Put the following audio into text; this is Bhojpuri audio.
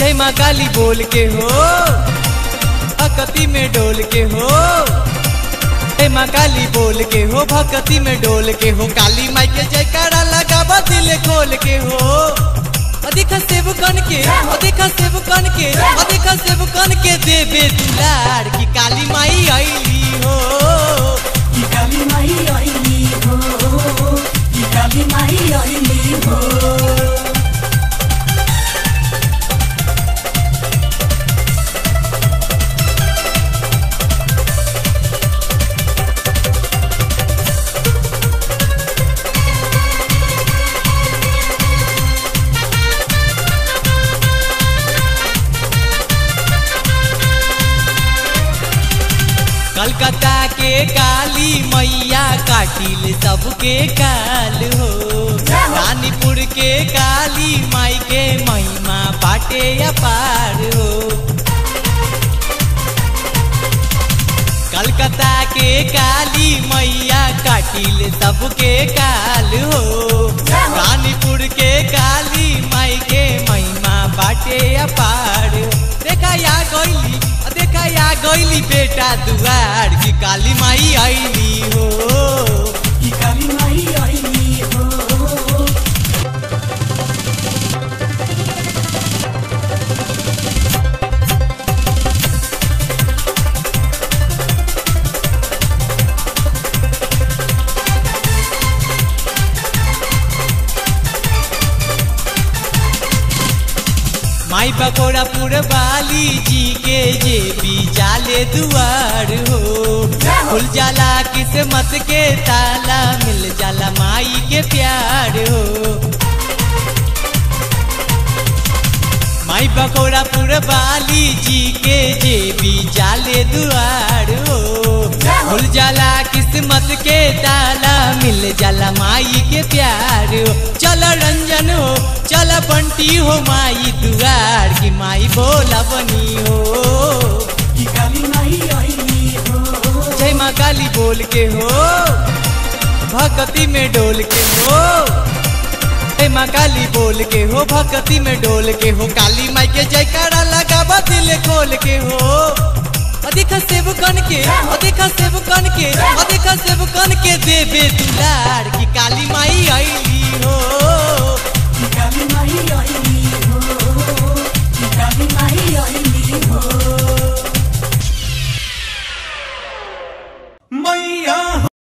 जय माँ काली बोल के हो भक्ति में डोल के हो जय माँ काली बोल के हो भक्ति में डोल के हो काली माई के जयकारा लगावा दिल खोल के हो अधिक सेब कन के अधिक सेब कन के अधिक सेब कन के देवे दुलार की काली माई आईली हो की काली माई आईली हो की काली माई आईली हो कलकत्ता के काली मैया काटिल सबके काल हो रानीपुर के काली माई के महिमा बाटे अपार हो कलकत्ता के काली मैया काटिल सबके काल हो रानीपुर के काली माई के महिमा बाटे अपार हो देखा या गईली देखा या गईली बेटा दुआर की काली माई आईली हो की काली माई आईली हो माई बकोड़ा बाली जी के जे भी जाले दुआर हो खुल जाला किस्मत के ताला मिल जाला माई के प्यार हो माई बकोड़ा बाली जी के जे भी जाले दुआर हो खुल जाला किस्मत के ताला मिल जाला माई के प्यार हो चल रंजन हो चल बंटी हो माई दुआर की माई बोला बनी हो की काली माई आईली हो जय माँ काली बोल के हो भक्ति में डोल के हो जय माँ काली बोल के हो भक्ति में डोल के हो काली माई के जयकारा लगावा दिल खोल के हो अधिक सेब कन के अधिक सेब कन के अधिक सेब कन के देवे दुलार की काली माई आईली हो की काली माई आईली